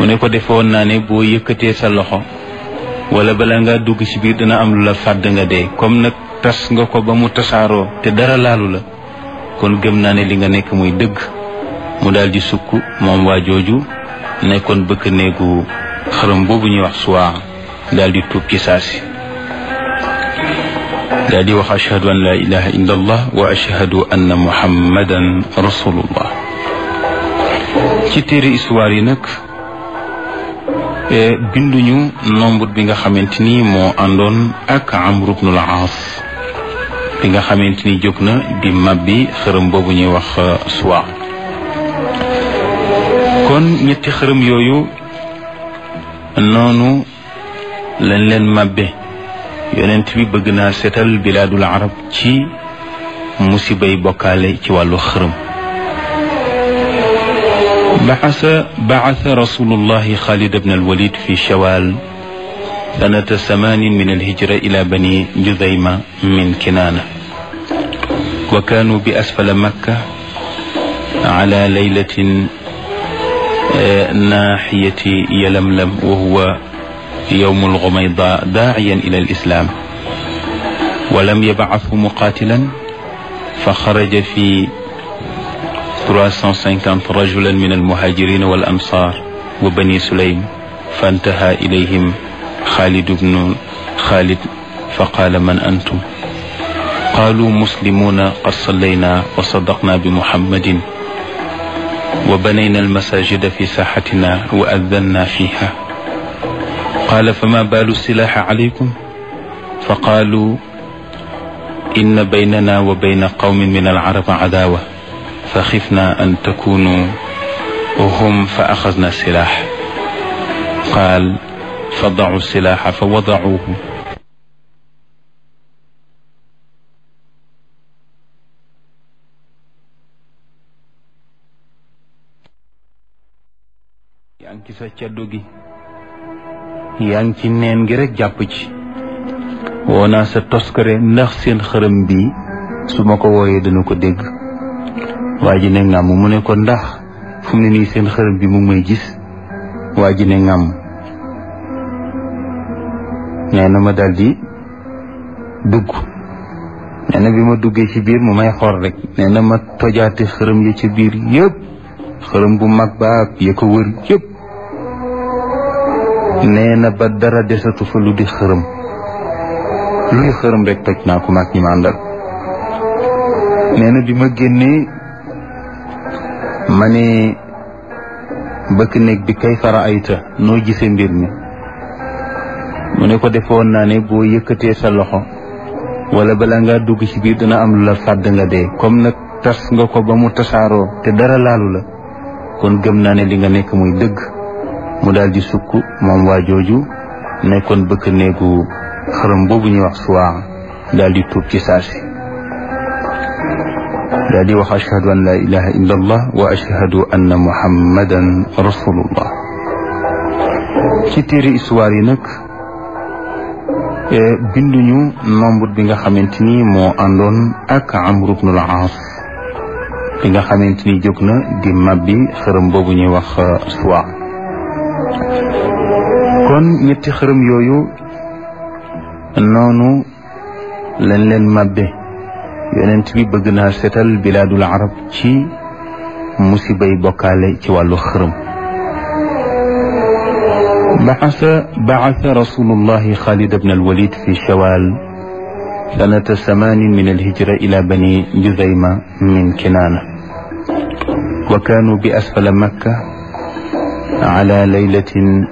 mu ne ko defoon naa ne boo yëkkatee sa loxo wala bala nga dugg ci biir dina am lu la fàdd nga dee comme nag tas nga ko ba mu tasaaroo te dara laalu la kon gëm naa ne li nga nekk muy dëgg mu daal di sukk moom waa jooju nekkoon bëkk néegu xërëm boobu ñuy wax suwaa daal di tuub ci saasi daal di wax ashhadu an la ilaha illa allah wa ashhadu anna muhammadan rasulullah ci téere histoire yi nag binduñu nombre bi nga xamante ni moo àndoon ak amru bnul aas bi nga xamante ni jóg na di mabbi xërëm boobu ñuy wax suwa kon ñetti xërëm yooyu noonu lañ leen mabbe yonent bi bëgg naa seetal bilaadul arab ci musibay bokkaale ci wàllu xërëm بعث بعث رسول الله خالد بن الوليد في شوال سنة ثمان من الهجرة إلى بني جذيمة من كنانة وكانوا بأسفل مكة على ليلة ناحية يلملم وهو يوم الغميضاء داعيا إلى الإسلام ولم يبعثه مقاتلا فخرج في 350 رجلا من المهاجرين والأنصار وبني سليم فانتهى إليهم خالد بن خالد فقال من أنتم قالوا مسلمون قد صلينا وصدقنا بمحمد وبنينا المساجد في ساحتنا وأذنا فيها قال فما بال السلاح عليكم فقالوا إن بيننا وبين قوم من العرب عداوة فخفنا أن تكونوا هم فأخذنا السلاح قال فضعوا السلاح فوضعوه yaa ngi ci sa caddu gi yaa ngi ci neen gi rek jàpp ci woo naa sa toskare ndax seen xërëm bi su ma ko wooyee dana ko dégg waa ji ne ngàmm mu ne ko ndax fu mu ne nii seen xërëm bi mu may gis waa ji ne ngàmm nee na ma daldi dugg nee na bi ma duggee ci biir mu may xool rek nee na ma tojaate xërëm yi ci biir yëpp xërëm bu mag ba ya ko wër yëpp nee na ba dara desatu fa lu di xërëm luy xërëm rek toj naa ko mag ñi ma àndal nee na bi ma génnee ma ne bëkk néeg bi kay fara ayta noo gisee mbir mi mu ne ko defoon naa ne boo yëkkatee sa loxo wala bala nga dugg ci biir dina am lu la fàdd nga dee comme nag tas nga ko ba mu tasaaroo te dara laalu la kon gëm naa ne li nga nekk muy dëgg mu daal di sukk moom waa jooju nekkoon bëkk néegu xërëm boobu ñuy wax suwaa daal di tuub ci saasi daal di wax ashhadu an la ilaha illa allah wa ashhadu anna muhammadan rasulullah ci téere histoire yi nag binduñu nombre bi nga xamante ni moo àndoon ak amru bnul aas bi nga xamante ni jóg na di mabbi xërëm boobu ñuy wax suwa kon ñetti xërëm yooyu noonu lañ leen mabbe yonent bi bëgg naa seetal bilaadul arab ci musibay bokkaale ci wàllu xërëm بعث بعث رسول الله خالد بن الوليد في شوال سنة ثمان من الهجرة إلى بني جذيمة من كنانة وكانوا بأسفل مكة على ليلة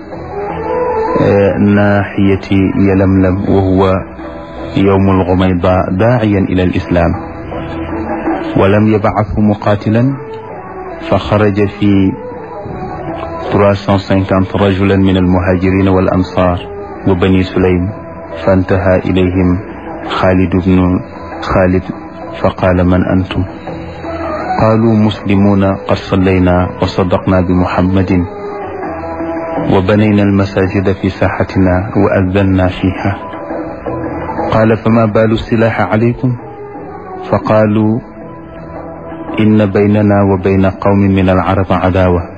ناحية يلملم وهو يوم الغميضاء داعيا إلى الإسلام ولم يبعثه مقاتلا فخرج في 350 رجلا من المهاجرين والأنصار وبني سليم فانتهى إليهم خالد بن خالد فقال من أنتم قالوا مسلمون قد صلينا وصدقنا بمحمد وبنينا المساجد في ساحتنا وأذنا فيها قال فما بال السلاح عليكم فقالوا إن بيننا وبين قوم من العرب عداوة